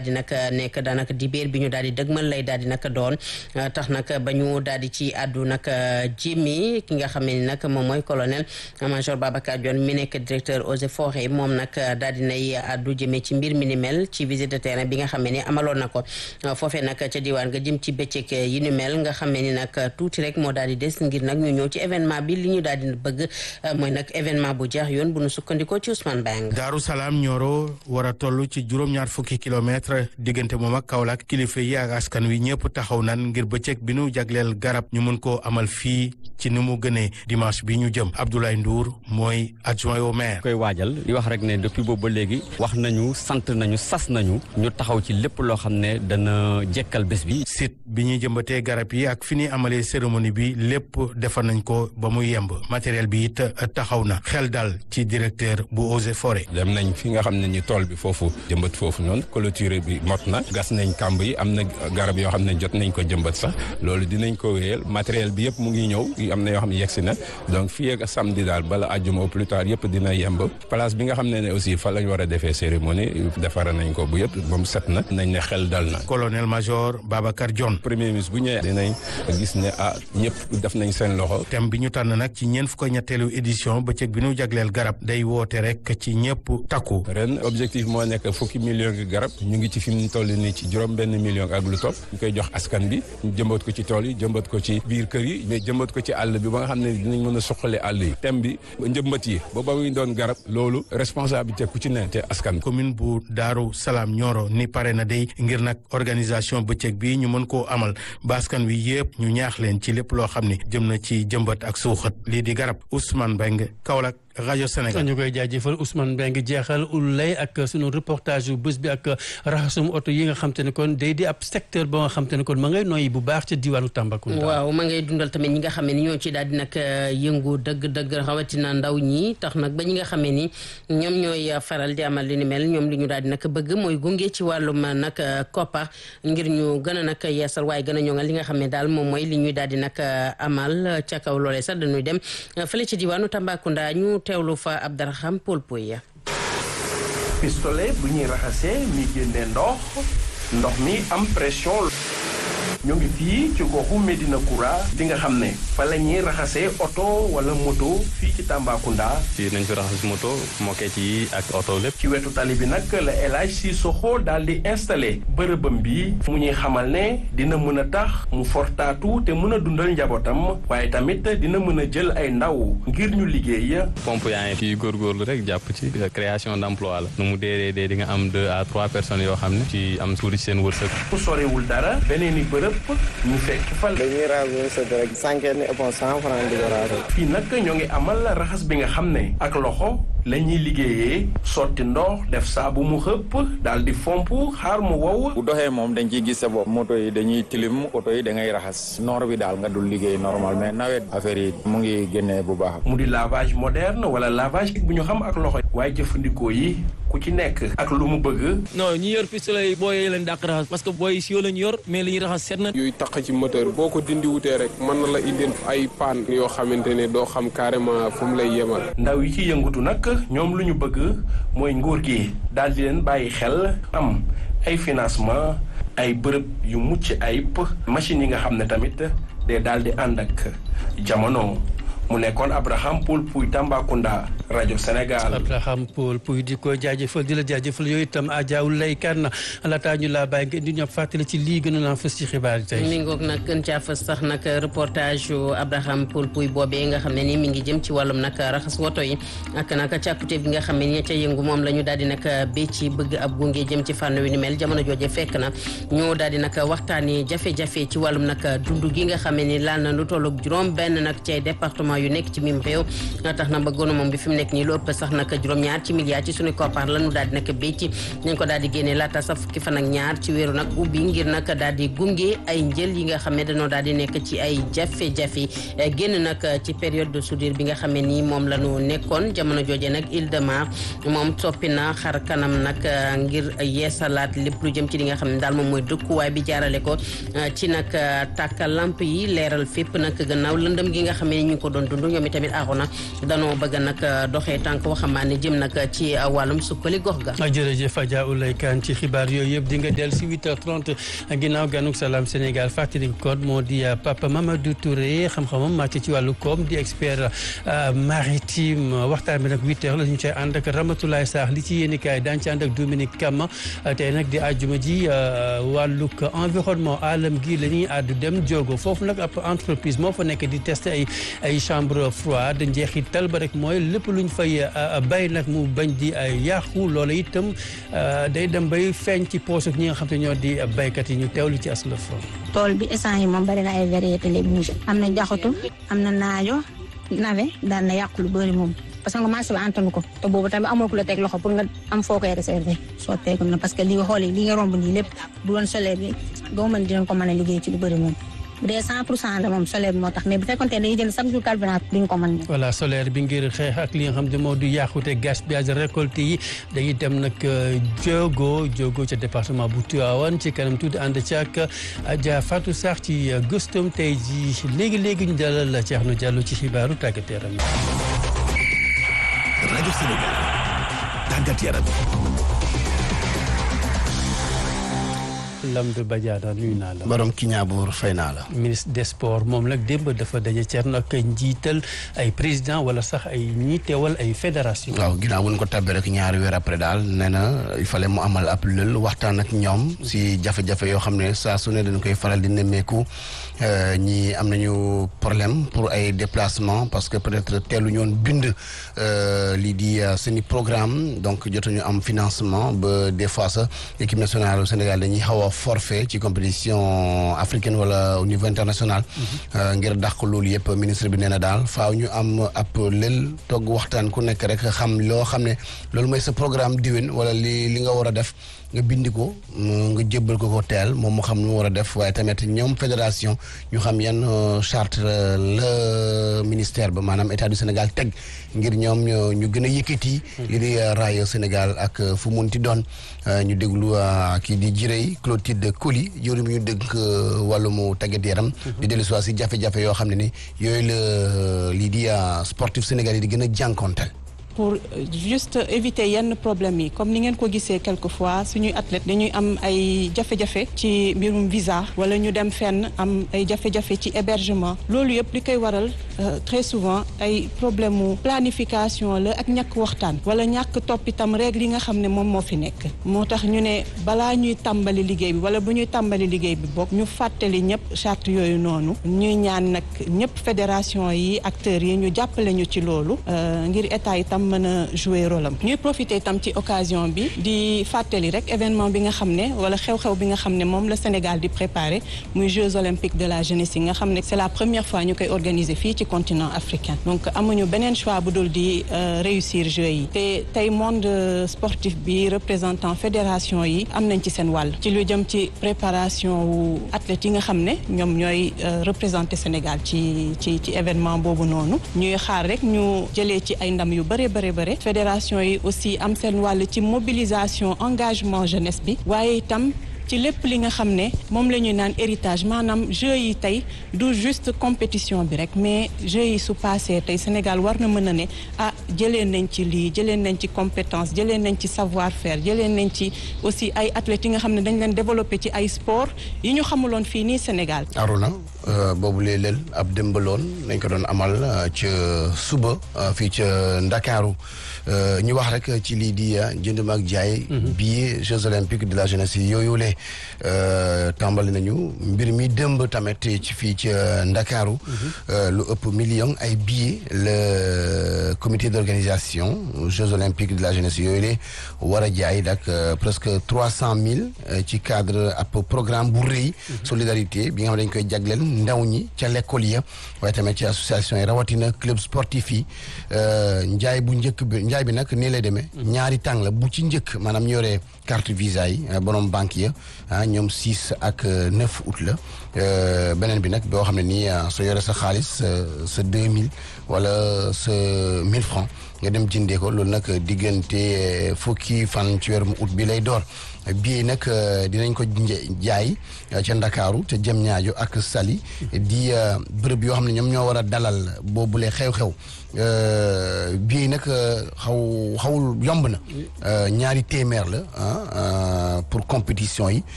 di nag nekk daanaka dibéer bi ñu daal di dëgmal lay daal di nag doon tax nag ba ñu daal di ci àddu nag jimi ki nga xam ne nag moom mooy colonel major Babacar Dione mi nekk directeur eaux et forêts moom nag daal di nay àddu jëmee ci mbir mi ni mel ci visite de terrain bi nga xam ne amaloon na ko foofee nag ca diwaan nga jëm ci bëccëg yi ni mel nga xam ni nag tuuti rek moo daal di des ngir nag ñu ñëw ci événement bi li ñu daal di bëgg mooy nag événement bu jeex yoon bu nu sukkandikoo ci Ousmane Bang Daaru Salaam Nioro war a toll ci juróom-ñaar fukki kilomètre diggante moom ak Kaolack kilifa yi ak askan wi ñëpp taxaw nan ngir bëccëg bi nu jagleel garab ñu mën koo amal fii ci ni mu gënee dimanche bi ñu jëm Abdoulaye Ndour mooy adjoint au maire. koy waajal di wax rek ne depuis boobu ba léegi wax nañu sant nañu sas nañu ñu taxaw ci lépp loo xam ne dana jekkal bés bi. site bi ñuy jëmbatee garab yi ak fi ñuy amalee cérémonie bi lépp defar nañ ko ba mu yemb matériel bi it taxaw na xel dal ci directeur bu eaux et forêt. dem nañ fi nga xam ne ni tool bi foofu jëmbat foofu noonu clôture bi mot na gas nañ kàmb yi am na garab yoo xam ne jot nañ ko jëmbat sax loolu dinañ ko wéyal matériel bi yëpp mu ngi ñëw am na yoo xam ne yegsi na donc fii ak samedi daal bala àjjuma au plus tard yëpp dina yemb place bi nga xam ne ne aussi fa lañ war a defee cérémonie defara nañ ko bu yëpp moom set na nañ ne xel dal na. colonel major Babacar Dione. premier ministre bu ñëwee dinañ gis ne ah ñëpp def nañ seen loxo. thème bi ñu tànn nag ci ñeent fukk ñetteelu édition bëccëg bi ñu jagleel garab day woote rek ci ñëpp takku. ren objectif moo nekk fukki million gi garab ñu ngi ci fi mu toll nii ci juróom benn million ak lu topp ñu koy jox askan bi ñu jëmbat ko ci tool yi jëmbat ko ci biir kër yi mais jëmbat ko ci àll bi ba nga xam ne dinañ mën a suqale àll yi thème bi njëmbat yi ba ba muy doon garab loolu responsabilité ku ci ne te askan commune bu Daaru Salaam Nioro ni pare na day ngir nag organisation bëccëg bi ñu mën koo amal ba askan wi yëpp ñu ñaax leen ci lépp loo xam ne jëm na ci jëmbat ak suuxat lii di garab Ousmane Mbengue Kaolack rajo Sénégal ñu koy jaajëfal Ousmane Mbengue jeexal ulay ak sunu reportage yu bés bi ak raxasum oto yi nga xam te ne kon day di ab secteur ba nga xam te ne kon ma ngay noyyi bu baax ca diwaanu Tambacounda. waaw ma ngay dundal tamit ñi nga xam ne ni ñoo ci daal di nag yëngu dëgg-dëgg rawatina ndaw ñi tax nag ba ñi nga xam ne ni ñoom ñooy faral di amal li ni mel ñoom li ñu daal di nag bëgg mooy gunge ci wàllum nag koppar ngir ñu gën a nag yeesal waaye gën a ñoŋal li nga xam ne daal moom mooy li ñuy daal di nag amal ca kaw loolee sax dañuy dem fële ci diwaanu Tambacounda ñu teewlu fa Abdaraham Paul Poya pistolet bu ñuy raxasee mi génne ndox ndox mi am pression ñoo ngi fii ci goxu Medina Koura bi nga xam ne fa la ñuy raxasee oto wala moto fii ci Tambacounda. fii nañ fi raxas moto moket yi ak oto lépp. ci wetu tali bi nag la El Hadj Sissoko daal di installé bërëbam bi mu ñuy xamal ne dina mën a tax mu fortaatu te mën a dundal njabootam waaye tamit dina mën a jël ay ndaw ngir ñu liggéey. pompe yaa ngi fii góorgóorlu rek jàpp ci création d' emploi la nu mu dee dee di nga am deux à trois personnes yoo xam ne ci am tuuti ci seen wërsëg. ku sorewul dara beneen i bërëb ñu fekk fa. dañuy raser sa rek cinquante ni ëppoon cent franc di ko raser. fii nag ñoo ngi amal raxas bi nga xam ne ak loxo la ñuy liggéeyee sotti ndox def saabu mu xëpp daal di fomp xaar mu wow. bu doxee moom dañ ciy gis sa bopp moto yi dañuy tilim oto yi da ngay raxas noor bi daal nga dul liggéey normal mais nawet affaire yi mu ngi génnee bu baax. mu di lavage moderne wala lavage bu ñu xam ak loxo waaye jëfandikoo yi ku ci nekk ak lu mu bëgg. non ñi yor pistolet yi booy yi leen dàq raxas parce que booy si yoo lañ yor mais li ñuy raxas set na. yooyu taq ci moteur boo ko dindi wutee rek mën na la indil ay panne yoo xamante ne doo xam carrément fu mu lay yemal. ndaw yi ci yëngatu nag ñoom lu ñu bëgg mooy nguur gi daal di leen bàyyi xel am ay financement ay bërëb yu mucc ayib machines yi nga xam ne tamit day daal di ànd ak jamono. mu nekkoon Abraham Poul Pouy Tambacounda rajo Sénégal. Abraham Poul Pouy di ko jaajëfal di la jaajëfal yooyu itam ajaawul lay kan laataa ñu laa bàyyi ngeen di ñëw fàttali ci lii gënoon a fës ci xibaar yi tey. mi ngoog nag gën caa fës sax nag reportage yu Abraham Poul Pouy boobee nga xam ne ni mi ngi jëm ci wàllum nag raxas woto yi ak nag càkkute bi nga xam ne ni ca yëngu moom la ñu daal di nag béy ci bëgg ab gunge jëm ci fànn wi ni mel jamono jooje fekk na ñu daal di nag waxtaanee jafe-jafe ci wàllum nag dund gi nga xam ne ni laal na lu tollu juróom benn nag ci département yu nekk ci mim réew tax na ba gouvernement bi fi mu nekk nii lu ëpp sax nag juróom-ñaar ci milliards ci suñu koppar la ñu daal di nag béy ci nañ ko daal di génnee laata sax fukki fan ak ñaar ci wéeru nag ubbi ngir nag daal di gunge ay njël yi nga xam ne dañoo daal di nekk ci ay jafe-jafe génn nag ci période de soudure bi nga xam ne nii moom la ñu nekkoon jamono jooje nag Île de Mar moom soppi na xar kanam nag ngir yeesalaat lépp lu jëm ci li nga xam ne daal moom mooy dëkkuwaay bi jaarale ko ci nag tàkkal lamp yi leeral fépp nag gannaaw lëndëm gi nga xam ne ñu ngi ko doon dund ñoom itamit Arona danoo bëgg nag doxee tànk waxambaane jëm nag ci wàllum sukkali gox ga. jërëjëf Adja Oulay Kane ci xibaar yooyu yëpp di nga dellu si 8h30 ginnaaw ganuk salaam Sénégal fàttali ko moo di Papa Mamadou Touré xam-xamam màcc ci wàllu koom di expert maritime waxtaan bi nag 8h la ñu cay ànd ak Ramatoulaye Sarr li ci yéenekaay daañu ci ànd ak Dominique Kama tey nag di àjjuma ji wàllug environnement alam gi la ñuy àddu dem jogo foofu nag ab entreprise moo fa nekk di tester ay ay chambre froide njeexital ba rek mooy lépp luñ fay bay nag mu bañ di yàqu loola itam day dem bay feeñ ci poosuk ñi nga xam te ñoo di baykat yi ñu teewlu ci aslëf tool bi essence yi moom bari na ay variété légumes am na jaxatu am na naajo nawe daan na yàqu lu bëri moom parce que nga marché bi antanu ko te boobu tamit amoo ku la teg loxo pour nga am foo koy réserver soo teegul na parce que li nga xoolee li nga romb nii lépp bu doon solaire bi doo mën dinañ ko mën a liggéey ci lu bëri moom bu dee 100 pour cent la moom solaire bi moo tax mais bu fekkoon te dañuy jël chaque jour carburant duñ ko mën voilà solaire bi ngir xeex ak li nga xam ne moo du yàqute gaspillage récolte yi dañuy dem nag Diogo Diogo ca département bu Tivaouane ci kanam tuuti ànd ci ak Adja Fatou Sarr ci gëstum tey ji léegi léegi ñu dalal Thierno Diallo ci xibaaru tàggat yaram rajo Sénégal tàggat yaram Lambe Badiane nuyu naa la. borom Kiñaabour fay naa la. ministre des sports moom nag démb dafa daje Thierno ak njiital ay président wala sax ay ñi teewal ay fédération. waaw ginnaaw bu ñu ko tabbee rek ñaari weer après daal nee na il fallait mu amal ab lël waxtaan ak ñoom si jafe-jafe yoo xam ne saa su ne dañu koy faral di nemmeeku ñi am nañu problème pour ay déplacement parce que peut-être teelu ñoon bind lii di seeni programme donc jotuñu am financement ba des fois sax équipe nationale au Sénégal dañuy xaw a forfait ci compétition africaine wala au niveau international ngir dàq loolu yëpp ministre bi nee na daal faaw ñu am ab lël togg waxtaan ku nekk rek xam loo xam ne loolu mooy sa programme diwén wala li li nga war a def nga bindi ko nga jébbal ko ko teel moom mu xam nu mu war a def waaye tamit ñoom fédération ñu xam yan charte la ministère ba maanaam état du Sénégal teg ngir ñoom ñu gën a yëkkati li di raay Sénégal ak fu munti doon ñu déglu kii di jirey Clotilde Coly jëwri mu ñu dëgg wàllumu tàggat yaram di dellu si si jafe-jafe yoo xam ne ni yooyu la lii di sportif Sénégal yi di gën a jànkonteel pour juste éviter yenn problème yi comme ni ngeen ko gisee quelquefois suñuy athlète dañuy am ay jafe-jafe ci mbirum visa wala ñu dem fenn am ay jafe-jafe ci hébergement loolu yëpp li koy waral très souvent ay problème mu planification la ak ñàkk waxtaan wala ñàkk topp itam règle yi nga xam ne moom moo fi nekk moo tax ñu ne balaa ñuy tàmbali liggéey bi wala bu ñuy tàmbali liggéey bi bokk ñu fàttali ñëpp charte yooyu noonu ñuy ñaan nag ñëpp fédération yi acteurs yi ñu jàppale ñu ci loolu ngir état itam mën a jouer rôle am ñuy profiter itam ci occasion bi di fàttali rek événement bi nga xam ne wala xew-xew bi nga xam ne moom la Sénégal di préparer muy Jeux olympiques de la jeunesse yi nga xam ne c'est la première fois ñu koy organiser fii ci continent africain donc amuñu beneen choix bu dul di réussir Jeux yi te tey monde sportif bi représentant fédération yi am nañ ci seen wàll ci lu jëm ci préparation wu athlètes yi nga xam ne ñoom ñooy représenter Sénégal ci ci ci événement boobu noonu ñuy xaar rek ñu jëlee ci ay ndam yu bare bare bare fédération yi aussi am seen wàll ci mobilisation engagement jeunesse bi waaye itam ci lépp li nga xam ne moom la ñuy naan héritage maanaam jeux yi tey du juste compétition bi rek mais jeux yi su passé tey Sénégal war na mën a ne ah jëlee nañ ci lii jëlee nañ ci compétence jëlee nañ ci savoir faire jëlee nañ ci aussi ay athlètes yi nga xam ne dañ leen développé ci ay sport yi ñu xamuloon fii nii Sénégal. Aruna boobu lee leel ab démbaloon nañ ko doon amal ca suba fii ca Ndakaaru ñu wax rek ci lii di jënd ak jaay. billet Jeux olympiques de la jeunesse yooyu le tàmbali nañu mbir mi dëmb tamit ci fii ci Ndakaaru lu ëpp million ay billets le comité d'organisation Jeux olympiques de la jeunesse yooyu le war a jaay dak presque trois cent mille ci cadre ab programme bu rëy solidarité bi nga xam dañ koy jagleel ndaw ñi ca l'école ya waaye tamit ci association yi rawatina club sportif yi njaay bu njëkk bi njaay bi nag nii lay demee ñaari tàng la bu ci njëkk maanaam ñoree carte visa yi borom banque ya ah ñoom six ak neuf août la beneen bi nag boo xam ne nii soo yore sa xaalis sa deux mille wala sa mille francs nga dem jëndee ko loolu nag diggante fukki fan ci weeru août bi lay door billet nag dinañ ko jaay ca Ndakaaru te jëm ñaajo ak Saly di bërëb yoo xam ne ñoom ñoo war a dalal boobule xew-xew billet yi nag xaw xawul yomb na ñaari téeméer la pour compétition yi